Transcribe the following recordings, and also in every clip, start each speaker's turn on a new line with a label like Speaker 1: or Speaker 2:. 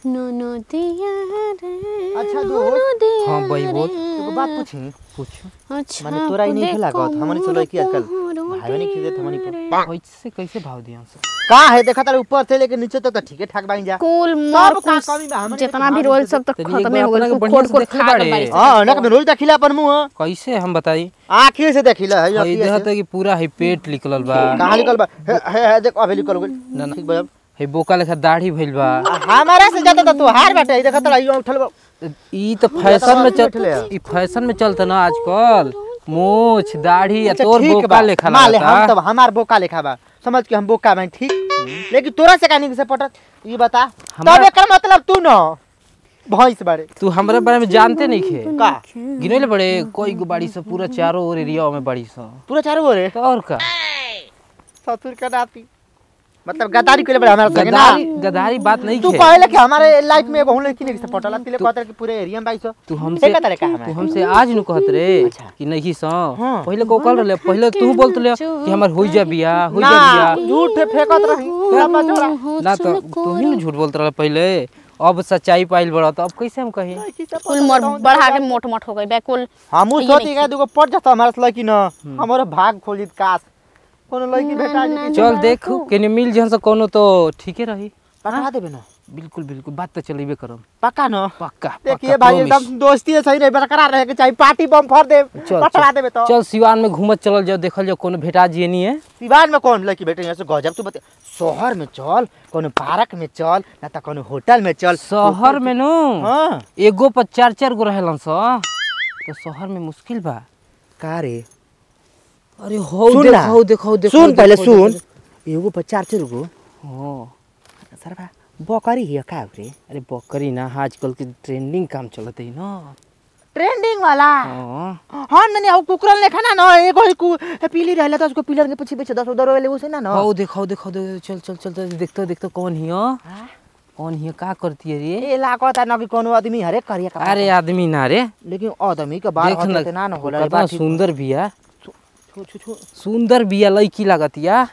Speaker 1: ननदिया रे
Speaker 2: अच्छा, दोस्त।
Speaker 1: ननदिया
Speaker 3: हाँ, भाई, बोल।
Speaker 1: रे।
Speaker 2: एगो बात पूछी
Speaker 3: पूछो
Speaker 1: अच्छा
Speaker 2: माने तोरा ई नहीं लागत हमनी से लड़की आजकल
Speaker 1: कोहरो
Speaker 2: भाई नहीं खरीदत हमनी पर
Speaker 3: कैसे कैसे भाव दिया से
Speaker 2: का है देखा तारे ऊपर से लेके नीचे तक तो ठीके ठाक बाइन जा
Speaker 1: कुल मर
Speaker 2: का
Speaker 1: कुल
Speaker 2: कमी बा, हमनी
Speaker 1: जितना
Speaker 2: के
Speaker 1: भी
Speaker 2: तो
Speaker 1: रोल
Speaker 2: भाग
Speaker 1: सब तो
Speaker 3: तनी एक
Speaker 1: खत्म
Speaker 3: बार
Speaker 1: हो
Speaker 3: अपना
Speaker 1: गइल
Speaker 3: के बढ़िया
Speaker 1: खोट
Speaker 3: से
Speaker 1: खोट
Speaker 3: देखले
Speaker 1: खा
Speaker 3: बाड़े।
Speaker 1: बाड़ी
Speaker 2: हां ना के रोज देखिला अपन मुंह
Speaker 3: कैसे हम बताई
Speaker 2: आंखी से देखिला है
Speaker 3: हई देहत कि पूरा है पेट निकलल बा
Speaker 2: कहां निकल बा हे हे हे, देख अबे निकल गइल
Speaker 3: ना, ना।
Speaker 2: ठीक बा अब।
Speaker 3: है बोका लेखा दाढ़ी भइल बा
Speaker 2: हमारा से ज्यादा तो तोहार बाटे ई देखा तारा ई उठल बा
Speaker 3: ई तो फैशन में चल
Speaker 2: बैठले है।
Speaker 3: ई फैशन में चलता ना आजकल मूछ दाढ़ी या
Speaker 2: अच्छा,
Speaker 3: तोर
Speaker 2: ठीक
Speaker 3: बोका
Speaker 2: बा।
Speaker 3: लेखा
Speaker 2: मान ले हम
Speaker 3: लगता
Speaker 2: तब हमार बोका लेखा बा समझ के हम बोका बाइन ठीक लेकिन तोरा से कानी से पटत ई बता
Speaker 3: हमरा-
Speaker 2: तब एकर मतलब तू न भैंस बारे
Speaker 3: तू हमरे बारे में जानते नहीं खे
Speaker 2: का
Speaker 3: गिनले बड़े कोई गो बाड़ी सब पूरा चारों ओर एरिया में बाड़ी सब
Speaker 2: पूरा चारों ओरे
Speaker 3: तो और का
Speaker 2: ससुर का नाती मतलब गद्दारी कइले बड़े हमारा संगे ना
Speaker 3: गदारी गदारी बात नहीं
Speaker 2: तू
Speaker 3: खे
Speaker 2: कहले कि हमारे लाइफ में बहु लड़की नहीं से पटला तिले कहत कि पूरे एरिया में बाईस
Speaker 3: तू हमसे
Speaker 2: का तरह का
Speaker 3: तू
Speaker 2: हमारे
Speaker 3: हमसे आज नु कहत रे
Speaker 2: अच्छा।
Speaker 3: कि नहीं सो
Speaker 2: हाँ।
Speaker 3: पहले को कल रहे पहले तू बोलत ले कि हमर होई जा बिया होई जा
Speaker 2: ना
Speaker 3: बिया
Speaker 2: झूठ फेंकत रही पूरा बचोरा
Speaker 3: ना तो तू ही न झूठ बोलत रहे पहले अब सच्चाई पाइल बड़ा तो अब कैसे हम कही
Speaker 1: कुल मर बढ़ा के मोट मोट हो गई बे कुल
Speaker 2: हमू
Speaker 1: ये
Speaker 2: सोची
Speaker 1: नहीं
Speaker 2: का दुगो पट जाता हमारा से लड़की न हमरो भाग खोलित काश कोनो लड़की भेटा जे
Speaker 3: चल देख केने मिल जहन से कोनो तो ठीके रही
Speaker 2: पकड़ा देबे न
Speaker 3: बिल्कुल बिल्कुल बात तो चलेबे करम
Speaker 2: पक्का न
Speaker 3: पक्का
Speaker 2: देखिए
Speaker 3: पक्का,
Speaker 2: भाई
Speaker 3: promise।
Speaker 2: एकदम दोस्ती है सही नहीं बरकरार रहे के चाहिए पार्टी बम फोड़ दे
Speaker 3: चल,
Speaker 2: पकड़ा
Speaker 3: चल।
Speaker 2: देबे तो
Speaker 3: चल सिवान में घूमत चलल जाओ देखल जाओ कोनो भेटा जिए नहीं है
Speaker 2: सिवान में कौन लड़की बेटे यहाँ से गजब तू बता शहर में चल कोनो पार्क में चल ना तो कोनो होटल में चल
Speaker 3: शहर में नु
Speaker 2: हाँ
Speaker 3: एगो पर चार चार गो रहेलन स तो शहर में मुश्किल बा
Speaker 2: का रे
Speaker 3: अरे हो
Speaker 2: सुन
Speaker 3: देख
Speaker 2: ना।
Speaker 3: हो देख हो देख
Speaker 2: सुन पहले सुन एगो पर चार चार गो
Speaker 3: हो
Speaker 2: सरबा बकरी हिया का रे
Speaker 3: अरे बकरी ना आजकल के ट्रेंडिंग काम चलत है ना
Speaker 2: ट्रेंडिंग वाला
Speaker 3: हाँ
Speaker 2: हाँ ननी अब कुकुरन लेखा ना ना एगो ही कु पीली रहला तो उसको पिलर के पीछे पीछे दस उधर वाले उसे ना ना
Speaker 3: हो देख हो देख हो देख चल चल चल चल देखतो देखतो कौन हियो
Speaker 2: हाँ?
Speaker 3: कौन हियो का करती है रे
Speaker 2: ए लागत है ना कि कोनो आदमी हरे करिया का
Speaker 3: अरे आदमी ना रे
Speaker 2: लेकिन आदमी के बाल
Speaker 3: देख
Speaker 2: होते ना ना होला रे,
Speaker 3: कितना
Speaker 2: बात ठीक बा।
Speaker 3: सुंदर बिया
Speaker 2: छु छु छु
Speaker 3: सुंदर बिया लड़की लागतिया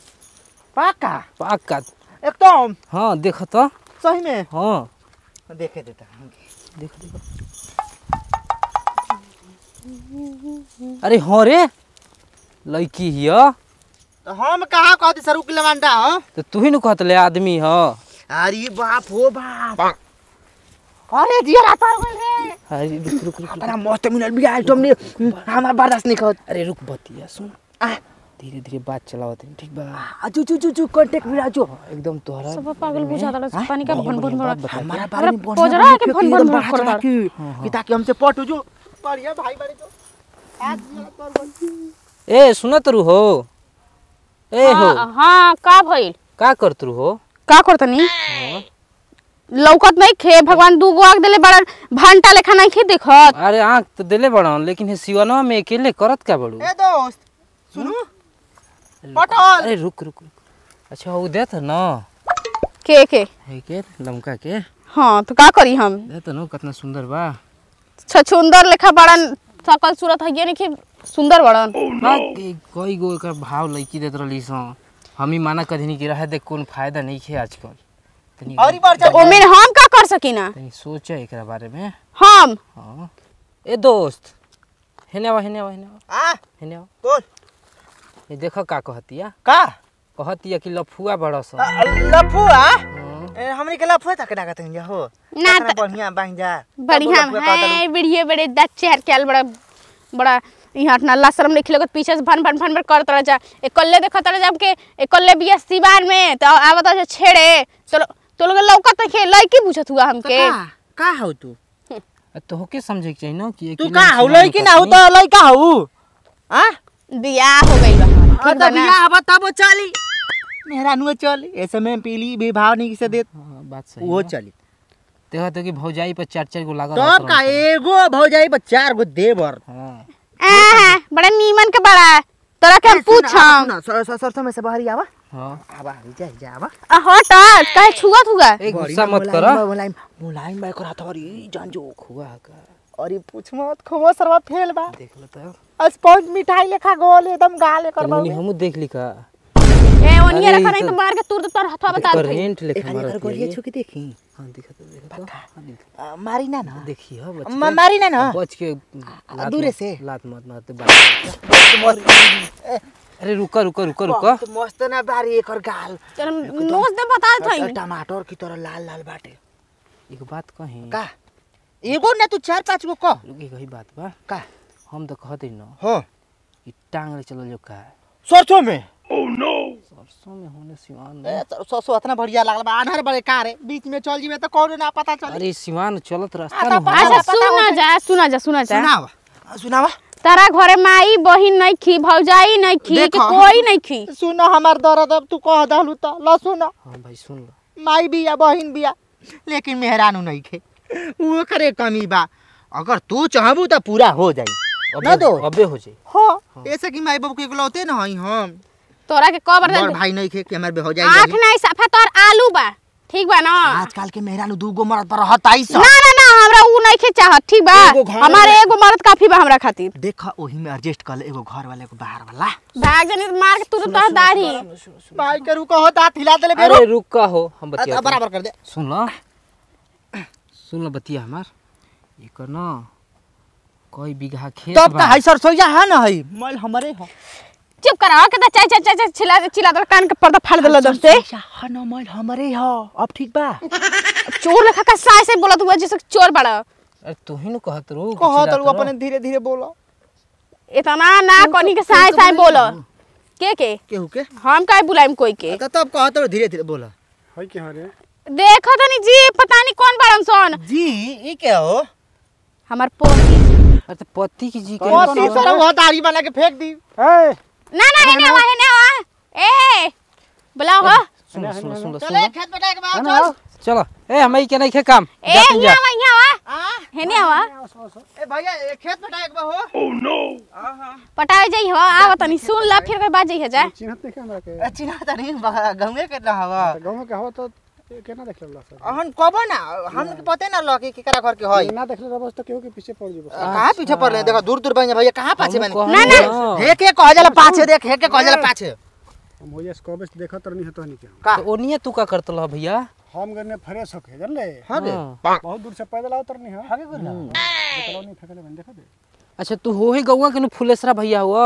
Speaker 2: पाका
Speaker 3: पक्का
Speaker 2: एकदम
Speaker 3: हाँ देख तो
Speaker 2: सही में
Speaker 3: हाँ
Speaker 2: देखे देता
Speaker 3: देख देख अरे हाँ रे लड़की हिया
Speaker 2: तो हम कहाँ कहते सर उकिल मानता हो
Speaker 3: तो तू ही न कहत ले आदमी ह
Speaker 2: अरे बाप हो बाप अरे जिया रात हो गइल रे
Speaker 3: अरे रुक रुक रुक
Speaker 2: बड़ा मस्त मिलल बिया आइटम ने हमार बर्दाश्त नहीं करत
Speaker 3: अरे रुक बतिया सुन
Speaker 2: आ
Speaker 3: धीरे धीरे बात चलाओ तनी ठीक बा
Speaker 2: अजू चू चू चू कांटेक्ट मिला जो
Speaker 3: एकदम तोहरा
Speaker 1: सब पागल बुझा दला
Speaker 2: हाँ?
Speaker 1: पानी का भन भन
Speaker 3: बात
Speaker 1: भन
Speaker 3: बता।
Speaker 2: हमारा
Speaker 1: हमरा
Speaker 2: बारे में बढ़िया
Speaker 1: पोजरा
Speaker 2: बढ़िया
Speaker 1: के
Speaker 2: क्योंकि
Speaker 1: भन भन
Speaker 2: एकदम
Speaker 1: भन
Speaker 2: बढ़ा
Speaker 1: कर
Speaker 2: चढ़ा
Speaker 1: रहा।
Speaker 2: के, कि ताकि हमसे पट हो जो बढ़िया भाई बड़े जो आज जिया कर बोल।
Speaker 3: ए सुनत रू हो ए हो
Speaker 1: हाँ, हाँ का भइल
Speaker 3: का करत रू हो
Speaker 1: का करतनी लौकत नहीं खे भगवान दूगो आग देले बड़ा भंटा लेखा नहीं खे देखत
Speaker 3: अरे आँख तो दिले बड़न लेकिन हे सिवनवा में अकेले करत का बड़ू
Speaker 2: ए दोस्त सुनो पटल
Speaker 3: अरे रुक रुक रुक अच्छा वो देत न
Speaker 1: के के
Speaker 3: है के लमका के
Speaker 1: हाँ तो का करी हम
Speaker 3: देत न कितना सुंदर बा
Speaker 1: छछुंदर लेखा बड़न सकल सूरत है नहीं खे सुंदर बड़न
Speaker 3: ना के- कई गो एकर भाव लड़की देत रहली सो हम ही माना कधनी की रहे देख कौन फायदा नहीं खे आजकल तनी
Speaker 2: और बार
Speaker 1: तो ओमे हम का कर सकी ना
Speaker 3: तनी सोचा एकरा बारे में
Speaker 1: हम
Speaker 3: हाँ ए दोस्त हेने आवा हेने आवा हेने आवा
Speaker 2: आ
Speaker 3: हेने आवा
Speaker 2: बोल
Speaker 3: ये देखो का कहतिया
Speaker 2: का
Speaker 3: कहतिया कि लफुआ बड़ा सा
Speaker 2: आ, लफुआ
Speaker 3: हाँ।
Speaker 2: ए, हमनी के लफुआ तक डाका तंग जा हो
Speaker 1: ना
Speaker 2: कितना
Speaker 1: त-
Speaker 2: बढ़िया बांग जा
Speaker 1: बढ़िया
Speaker 2: तब लफुआ कहता
Speaker 1: है बढ़िया बड़े दच चेहर के बड़ा बड़ा यहाँ नल्ला शर्म नहीं खिलगत पीछे से भन भन भन भन करत रह जा एकल्ले देखत रह जब के एकल्ले बिया सिवार में तो आवत है छेड़े तो तो लोग लौकत खे लड़की पूछत हुआ हमके
Speaker 2: का का हो तू
Speaker 3: आ, तो होके समझे के चाहिए ना कि
Speaker 2: तू
Speaker 3: अकेले
Speaker 2: का
Speaker 3: में
Speaker 2: हो
Speaker 3: सिवान
Speaker 2: लड़की ना हो
Speaker 3: करती।
Speaker 2: तो लड़का हो आ
Speaker 1: बियाह हो गई बा ठीक
Speaker 2: हाँ
Speaker 1: बा
Speaker 2: तो
Speaker 1: ना?
Speaker 2: बियाह अब तब चली मेहरा नुआ चल ऐसे में पीली भी भाव नहीं से देत
Speaker 3: हाँ, बात सही
Speaker 2: वो
Speaker 3: बा।
Speaker 2: चली
Speaker 3: देखा तो कि भौजाई पर चार चार गो लागल
Speaker 2: तब
Speaker 3: रहत
Speaker 2: का
Speaker 3: रहन
Speaker 2: एगो भौजाई पर चार गो देवर
Speaker 3: सन। हाँ
Speaker 1: आहा, बड़ा नीमन के बड़ा तोरा के हम पूछम
Speaker 2: सरसों में से बहरी आवा
Speaker 3: हाँ
Speaker 2: आवा जा जा आवा
Speaker 1: आ, हट कहे छुआ थुआ
Speaker 3: ए गुस्सा मत कर
Speaker 2: मुलायम मुलायम मैं करा था अरे जान जो
Speaker 3: खुआ का
Speaker 2: अरे पूछ मत खबो सरवा फेल बा
Speaker 3: देख लो तो
Speaker 2: स्पॉन्ज मिठाई लेखा गोल एकदम गाल एकर
Speaker 3: तनी
Speaker 2: बा
Speaker 3: हमू देख ली का
Speaker 1: ए ओनिए
Speaker 3: अरे,
Speaker 1: रखा
Speaker 3: ई
Speaker 1: नहीं तो
Speaker 3: तो-
Speaker 1: मार के तूर तोर हथवा बता दे
Speaker 3: करेंट लेखा
Speaker 2: एखादी
Speaker 3: मारत
Speaker 2: एकर गोलिया
Speaker 3: है।
Speaker 2: छू के देखी
Speaker 3: हाँ दिखा तो देखा तो हाँ, दिखा।
Speaker 2: आ, मारी ना ना
Speaker 3: देखी हो बच
Speaker 2: म-
Speaker 3: के
Speaker 2: मारी ना ना
Speaker 3: बच के लात
Speaker 2: दूरे
Speaker 3: मत-
Speaker 2: से?
Speaker 3: लात मत मारते बात अरे रुका रुका रुका रुका
Speaker 2: बहुत मस्त ना बारी एकर गाल
Speaker 1: चल नोच दे बता दे
Speaker 2: और टमाटर की तरह लाल लाल बाटे
Speaker 3: एक बात कही
Speaker 2: का एगो ना तू चार पाँच गो कह
Speaker 3: रुकी कही बात बा
Speaker 2: का
Speaker 3: हम तो कहते न
Speaker 2: हाँ
Speaker 3: कि टांग ले चलो जो का
Speaker 2: सरसों में
Speaker 3: सरसों में होने सिवान में
Speaker 2: ए, सरसों इतना बढ़िया लागल बा आधार बड़े कार है बीच में चल जीवे तो कौनो ना पता चली
Speaker 3: अरे सिवान चलत रास्ता
Speaker 2: आता
Speaker 3: न
Speaker 2: पा-
Speaker 3: हो।
Speaker 1: अच्छा सुना जा सुना जा सुना जा
Speaker 2: सुनावा आ, सुनावा
Speaker 1: तारा घरे माई बहिन नहीं खी भौजाई नहीं खी कि
Speaker 2: देखो।
Speaker 1: कोई नहीं खी
Speaker 2: सुनो हमार दर्द अब तू कह दहलू तो ल सुनो
Speaker 3: हाँ भाई सुन लो
Speaker 2: माई बिया बहिन बिया लेकिन मेहरानू नहीं खे वो करे कमी बा अगर तू चाहबू तो पूरा हो जाई ना
Speaker 3: अबे
Speaker 2: दो
Speaker 3: अबे हो जाई
Speaker 2: हाँ ऐसे कि माई बाबू के इकलौते ना हई हम
Speaker 1: तोरा के कबर
Speaker 2: बड़ भाई नहीं खे कि हमार बे हो जाई
Speaker 1: आँख नहीं सफा तोर आलू बा ठीक बा ना
Speaker 2: आजकल के मेहरानू दूगो मरद पर रहत आई
Speaker 1: ना ना ना हमरा उ नहीं खे चाहत ठीक बा
Speaker 2: एगो घर
Speaker 1: हमारे
Speaker 2: में-
Speaker 1: एगो मर्द काफी बा हमरा खातिर
Speaker 2: देख ओही में एडजस्ट कर ले एगो घर वाले एगो बाहर वाला
Speaker 1: भाग जानी तो मार के तू तो दाढ़ी
Speaker 2: भाई के रुको हो दांत हिला देले बेरो
Speaker 3: अरे रुका हो हम बतिया
Speaker 2: बराबर कर दे
Speaker 3: सुन लो सुन लो बतिया हमार एकर न कई बीघा खेत
Speaker 2: तब
Speaker 3: बा।
Speaker 2: तो हई सरसोईया है ना हई मल हमरे हो
Speaker 1: चुप करा के चाय चाय चाय चाय चिल्ला चिल्ला दो कान के पर्दा फाड़ देला दम से
Speaker 2: है ना मल हमरे हो अब ठीक बा
Speaker 1: चोर लेखा का साय से बोलत हुआ जैसे चोर बड़ा
Speaker 3: अरे तू ही न कहत रो
Speaker 2: कह तो अपने धीरे धीरे बोलो
Speaker 1: इतना ना कोनी के साय साय बोलो के के
Speaker 2: केहू के
Speaker 1: हम काहे बुलाइम कोई के
Speaker 2: तो तब कह तो धीरे धीरे बोलो
Speaker 4: है के हरे
Speaker 1: देखो तो नहीं जी पता नहीं कौन बड़न सोन
Speaker 2: जी ई क्या हो
Speaker 1: हमार पोती
Speaker 3: अरे तो पति की जी के
Speaker 2: मोती सर वो दाढ़ी बना के फेंक दी
Speaker 4: ए
Speaker 1: ना ना हेने आवा हेने आवा ए बुलाओ हो
Speaker 3: सुन सुन सुन सुन
Speaker 2: चले खेत बटाए के बाद चल
Speaker 3: चलो ए हमें के नहीं खे काम
Speaker 1: ए
Speaker 3: जा तुम
Speaker 1: यहाँ
Speaker 3: जा
Speaker 1: आवा यहाँ आवा
Speaker 2: आ
Speaker 1: हेने आवा
Speaker 2: ए भैया ए खेत बटाए के बा हो
Speaker 1: पटावे जाई हो आवा तनी सुन ला फिर कोई बात जाई है जा
Speaker 4: चिन्हत नहीं हमरा के
Speaker 2: ए, चिन्हा त नहीं गंगे के ना हवा
Speaker 4: गांव के हवा तो केना देख लेला सर
Speaker 2: हम कबो ना हम के पते ना लगे कि करा घर के होई
Speaker 4: ना देख ले बस तो केहू के पीछे पड़ जेबो
Speaker 2: कहां पीछे पड़ ले देखो दूर दूर बन भैया कहां पाछे बन
Speaker 1: ना, ना।
Speaker 2: हे के कह जाला पाछे देख हे के कह जाला पाछे
Speaker 4: हम होइए कबे से देखत रहनी है तो नहीं के
Speaker 2: का
Speaker 3: तो ओनिए तू का करत ल भैया
Speaker 4: हम गने फ्रेश होके जान ले
Speaker 2: हां बे
Speaker 3: हाँ।
Speaker 4: बहुत दूर से पैदल आवत रहनी है आगे करना देखलो नहीं फेंकले बन देखा दे
Speaker 3: अच्छा तू हो ही गौवा के नु फुलेसरा भैया हुआ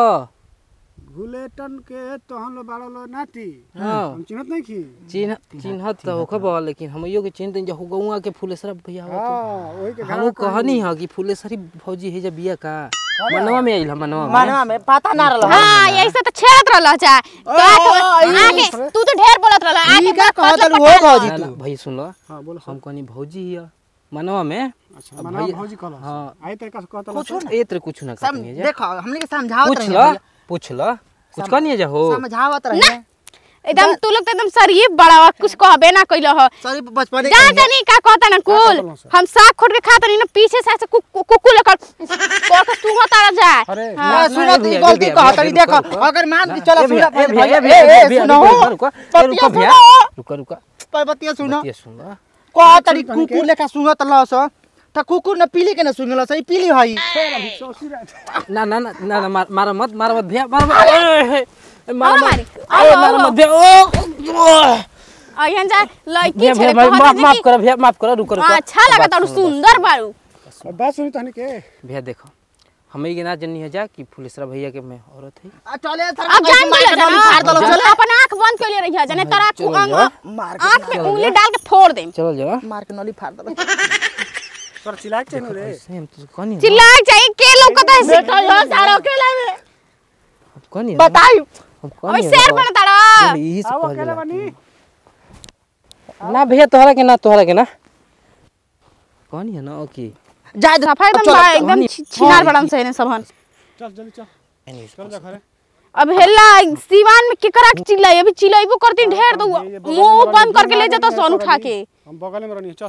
Speaker 4: गुलेटन के तो हम लोग बाड़ा लो नाती
Speaker 3: हाँ।
Speaker 4: हम चिन्हत नहीं की
Speaker 3: चिन्ह चिन्हत तो होखे बा लेकिन हमइयो के चिन्हत जो गौवा के फुलेसरा भैया हुआ
Speaker 4: हां वही के
Speaker 3: तो हम कहनी ह कि फुलेसरी भौजी है जब बिया का मनवा में आइल ह मनवा में
Speaker 2: मनवा में पता ना रहल
Speaker 1: हां यही से तो छेड़त रहल जा का तो आगे तू तो ढेर बोलत रहल आगे
Speaker 2: ई का
Speaker 1: बात
Speaker 2: कहत
Speaker 1: मतलब
Speaker 2: हो
Speaker 1: पटा
Speaker 2: भौजी
Speaker 3: ना, ना,
Speaker 2: तू
Speaker 3: भाई सुन लो
Speaker 4: हां बोलो
Speaker 3: हम कहनी भौजी हिया मनवा में
Speaker 4: अच्छा
Speaker 3: अब
Speaker 4: मना
Speaker 3: भैया-
Speaker 4: भौजी कहला
Speaker 3: हाँ।
Speaker 4: आई तरीका से कहता
Speaker 2: पूछो ना
Speaker 3: ए तेरे कुछ ना
Speaker 2: सम
Speaker 3: कहनी है जा
Speaker 2: देखो हमने के समझावत
Speaker 3: पूछ
Speaker 2: रहे
Speaker 3: ल पूछ ल कुछ कहनी है जा हो
Speaker 2: समझावत रहे
Speaker 1: एकदम तू लोग तो एकदम शरीफ बड़ा हुआ कुछ कहबे ना कइलो हो
Speaker 2: सॉरी बचपन
Speaker 1: जा तनी का कहता ना कुल
Speaker 4: कहता सर?
Speaker 1: हम साग खोट के खाता नहीं ना पीछे से ऐसे कुकु कुकु लेकर कोर के सुहा तारा जा
Speaker 4: अरे
Speaker 2: हां
Speaker 3: ना,
Speaker 2: सुनो
Speaker 3: ए
Speaker 2: तू
Speaker 3: भैया,
Speaker 2: गलती
Speaker 3: भैया,
Speaker 2: कहत
Speaker 3: भैया,
Speaker 2: रही देखो
Speaker 3: रुको,
Speaker 2: अगर मान के
Speaker 3: ए
Speaker 2: चला
Speaker 3: भैया,
Speaker 2: सुनो
Speaker 3: ए भैया, ए
Speaker 2: भैया
Speaker 3: भैया,
Speaker 2: ए
Speaker 3: ए भैया,
Speaker 2: सुनो
Speaker 3: रुको, रुको, ए रुको भैया रुको रुको
Speaker 2: पतिया सुनो
Speaker 3: बतिया सुन ल
Speaker 2: कह तरी कुकुर लेखा सुंगत लस त कुकुर न पीली के न सुंगल सही पीली हई
Speaker 4: सोसी रहे
Speaker 3: ना ना ना ना ना मार मार मत मार मत भैया मार मत ए, ए, ए, मार
Speaker 1: और
Speaker 3: मत
Speaker 1: मारी,
Speaker 3: ए,
Speaker 1: और,
Speaker 3: मार
Speaker 1: और,
Speaker 3: मत भैया ओ
Speaker 1: अहियन जा लड़की
Speaker 3: भैया
Speaker 1: छे
Speaker 3: भैया माफ माफ कर भैया माफ कर रुको रुको
Speaker 1: अच्छा लगा तारू सुंदर बारू
Speaker 4: और बात सुनी तहनी के
Speaker 3: भैया देखो हमें के ना जन्नी है जा कि फुलेसरा भैया के मैं औरत है
Speaker 2: आ चले सर
Speaker 1: अब जान
Speaker 2: मार के
Speaker 1: लिया
Speaker 2: नली फाड़ दलो
Speaker 1: ना
Speaker 2: चले
Speaker 1: अपन आंख बंद कर ले रही है जने तारा
Speaker 3: चलो
Speaker 1: अंग
Speaker 3: जा।
Speaker 2: मार
Speaker 1: आंख में उंगली डाल के फोड़ दे
Speaker 3: चलो जा
Speaker 2: मार के नली फाड़ दलो
Speaker 4: तोर चिल्लाक चाहिए रे
Speaker 3: सेम तो कहनी
Speaker 1: चिल्ला जाई के लौकत है से
Speaker 2: बेटा यो सारो केला में
Speaker 3: कहनी
Speaker 2: बताई
Speaker 3: हम
Speaker 1: अबे
Speaker 3: कहनी
Speaker 1: शेर बन तारा
Speaker 3: यही से
Speaker 4: आओ
Speaker 3: कहल
Speaker 4: अकेले
Speaker 3: जाला।
Speaker 4: बनी
Speaker 3: ना भैया तोहरा के ना तोहरा के ना कहनी है ना ओके
Speaker 2: जा दे
Speaker 1: सफा एकदम
Speaker 2: चलो,
Speaker 1: बा- एकदम
Speaker 3: हमनी-
Speaker 1: छी- छिनार बड़न से ने सबहन
Speaker 4: चल जल्दी चल चल जा घरे
Speaker 1: अब हेला सिवान में केकरा के चिल्लाई अभी चिल्लाइबो करती ढेर तो
Speaker 4: ये- ये बगल
Speaker 1: मुंह
Speaker 4: में
Speaker 1: बंद करके ले
Speaker 4: वाली
Speaker 1: जाता
Speaker 4: में
Speaker 1: सोन
Speaker 4: थोड़ा
Speaker 1: उठा
Speaker 4: जी।
Speaker 1: के
Speaker 4: हम बगल में रहनी है, चल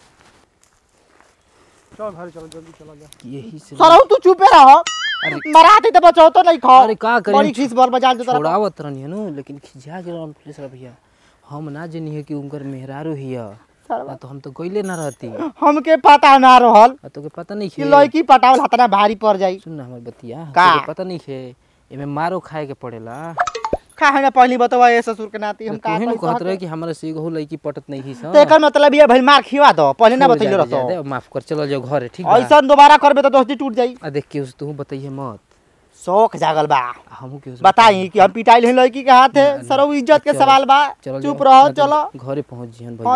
Speaker 4: चल घरे चलो जल्दी चला जा
Speaker 3: यही से
Speaker 2: सरौ तू चुपे रह मराती त बचाओ तो नहीं खा
Speaker 3: अरे का करी
Speaker 2: बड़ी खीस बल बजा दे तरह
Speaker 3: छोड़ावत रहनी है नु लेकिन खिजा के रहन फुलेसरा भैया हम ना जनी है कि उनकर मेहरारू हिया ना तो हम तो गइले ना रहती आ
Speaker 2: हमके पता ना रहल
Speaker 3: तोके पता नहीं
Speaker 2: कि
Speaker 3: है
Speaker 2: लड़की पटावल हतना भारी पड़ जाई
Speaker 3: सुन ना हमर बतिया
Speaker 2: का?
Speaker 3: तोके पता नहीं है एमे मारो खाए के पड़ेला
Speaker 2: का है ना पहली बतवा ये ससुर के नाती हम का
Speaker 3: तू
Speaker 2: कही
Speaker 3: कहत रहे
Speaker 2: कहते?
Speaker 3: कि हमरा से एगो लड़की पटत नहीं ही सन
Speaker 2: तो एकर मतलब ये भइल मार खिवा दो पहले ना
Speaker 3: छोड़
Speaker 2: बतैले
Speaker 3: जादे,
Speaker 2: रहतो
Speaker 3: जादे, माफ कर चलो जाओ घरे ठीक बा
Speaker 2: ऐसा दोबारा करबे तो दोस्ती टूट जाई
Speaker 3: आ देख के उस तू बताइए मत
Speaker 2: शौक जागल बा
Speaker 3: हमहू के उस
Speaker 2: बताई कि हम पिटाइल हैं लड़की के हाथ है
Speaker 3: ना, ना,
Speaker 2: सरो इज्जत के
Speaker 3: चलो,
Speaker 2: सवाल बा
Speaker 3: चलो
Speaker 2: चुप
Speaker 3: जाओ,
Speaker 2: रहो
Speaker 3: ना तो
Speaker 2: चलो
Speaker 3: घरे पहुंच जिहन
Speaker 2: हाँ,
Speaker 3: भैया